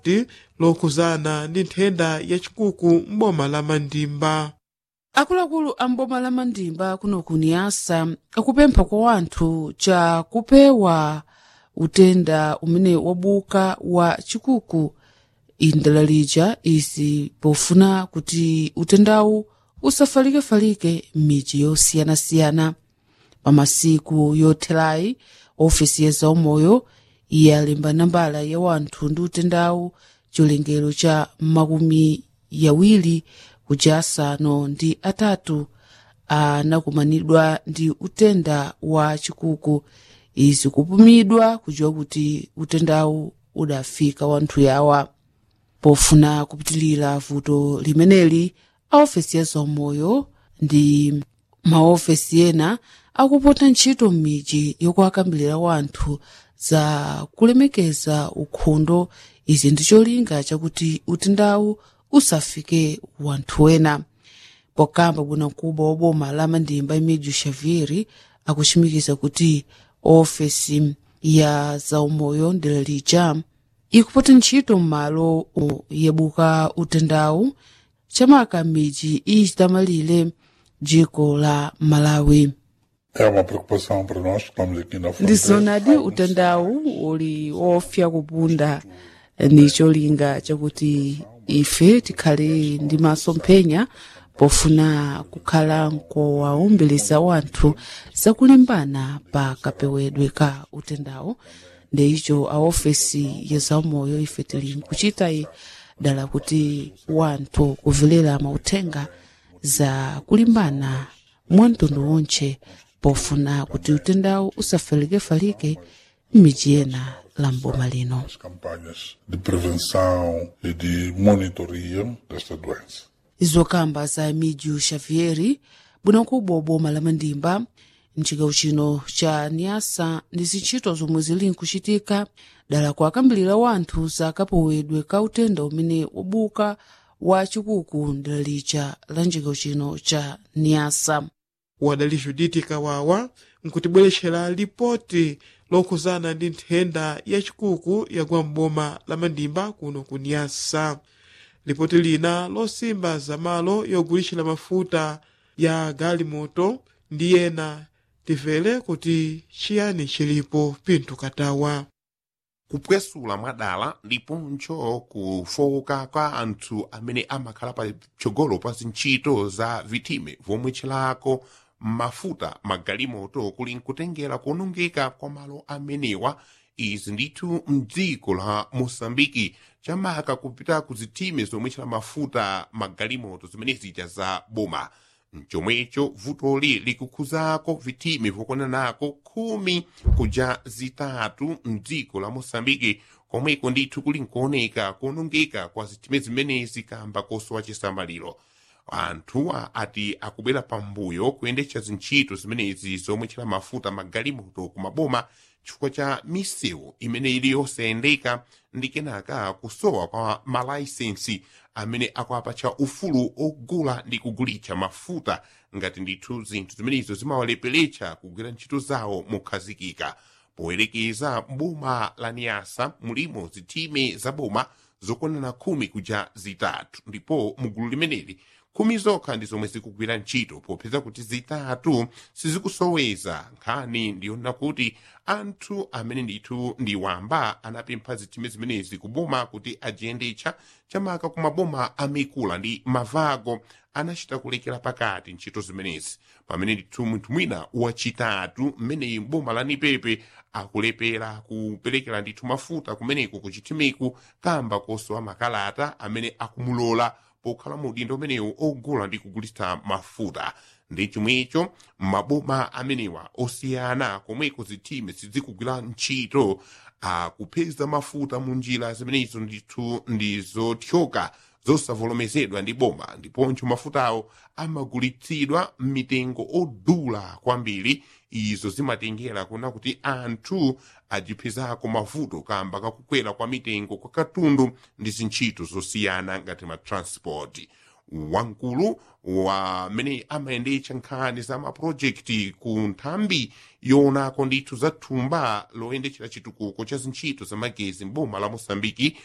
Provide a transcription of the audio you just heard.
ti lokuzana ndi nthenda yachikuku m'boma la mandimba akuluakulu a mboma la mandimba kuno kuniyasa akupempha kwa wanthu cha kupewa utenda umene wabuka wa chikuku indalalicha izi pofuna kuti utendawu usafalike-falike m'midzi yosiyanasiyana pa masiku yothelayi ofesi ya zaumoyo yalemba nambala ya wanthu ndi utendawu chilengero cha makumi yawiri kuja asanu ndi atatu anakumanidwa ndi utenda wa chikuku izi kupumidwa kujiwa kuti utendawu udafika wanthu yawa pofuna kupitilira vuto limeneli aofesi ya zaumoyo ndi maofesi ena akupota ntchito m'midzi yokuakambirira wanthu za kulemekeza ukhondo izi ndi cholinga chakuti utendawu usafike wanthu wena pokamba bwanamkubwa wa boma la mandimba emídio xavier akuchimikiza kuti ofesi ya zaumoyo ndilalicha ikupota ntchito m'malo yabuka utendawu chamaka m'midzi ichitamalire dziko la malawi É uma preocupação para nós que estamos aqui na fronteira. ndizonadi utendawu uli wofya kupunda ni cholinga chakuti ife tikhale ndi masomphenya pofuna kukhala nkowaumbiriza wanthu zakulimbana pa kapewedwe ka utendawu ndeicho aofesi ya zaumoyo ife tili nkuchitayi dala kuti wanthu kuvelera mauthenga za kulimbana mwamtundu wonche pofuna kuti utendawu usafalike-falike m'midzi ena la mboma lino As campanhas de prevenção e de monitoria desta doença. izokamba za emídio xavier bwanamkubwa wa boma la mandimba mcigawo chino cha niasa ndi zintchito zomwe zili nkuchitika dala kuakambirira wanthu za kapewedwe ka utenda umene wabuka wa chikuku ndilalicha la mcigawo chino cha niasa wadali juditi kawawa nkutibweretxera lipoti lokuzana ndi nthenda yachikuku yagwa m'boma la mandimba kuno kunyasa lipoti lina losimba zamalo yogulitxira mafuta ya galimoto ndi ena tivele kuti chiyani chilipo pinthu katawa kupwesula mwadala ndiponso kufowoka kwa anthu amene amakhala pa chogolo pa zintchito za vitime vomwe chilako mafuta magalimoto kuli nkutengera kuonongeka kwa malo amenewa izi ndithu mdziko la mosambiki chamaka kupita ku zitime zomwe chila mafuta magalimoto zimene zija za boma mchomwecho vutoli likukhuzako vitime vokonanako khumi kuja zitatu mdziko la mosambiki komweko ndithu kuli nkuoneka kuonongeka kwa zitime zimenezi kamba kosowa chisamaliro anthuwa ati akubwera pambuyo kuyendetsa zintchito zimenezi zomwe chila mafuta magalimoto kumaboma chifukwa cha misewu imene ili yosayendeka ndi kenaka kusowa kwa malaisensi amene akuapatsa ufulu ogula ndi kugulitsa mafuta ngati ndithu zinthu zimenezo zimawaleperetsa kugwira ntchito zawo mokhazikika poyerekeza boma la niyasa mulimo zitime za boma zokonana khumi kuja zitatu ndipo mugulu limeneli khumi zokha ndi zomwe zikugwira ntchito popeza kuti zitatu sizikusoweza nkhani ndiyonena kuti anthu amene ndithu ndi wamba anapempha zitime zimenezi kuboma kuti ajiyendetsa chamaka ku maboma amikula ndi mavago anachita kulekera pakati ntchito zimenezi pamene ndithu munthu mwina wachitatu mmeneyi boma la nipepe akulepera kuperekera ndithu mafuta kumeneko kuchitimiku kamba kosowa makalata amene akumulola pokhala mu udindo umenewu ogula ndi kugulitsa mafuta ndi chomwecho maboma amenewa osiyana komweko zitime sizikugwira ntchito akupeza mafuta mu njira zimenezo ndithu ndi zothyoka zosavomerezedwa ndi boma ndiponso mafutawo amagulitsidwa m'mitengo odula kwambiri izo zimatengera kuna kuti anthu ajipezako mavuto kamba kakukwera kwa mitengo kwa katundu ndi zintchito zosiyana ngati ma transport wamkulu wamene amayendetsa nkhani za mapulojekiti ku nthambi yoonako ndithu za thumba loyendetsera chitukuko cha zintchito za magezi mboma la mosambiki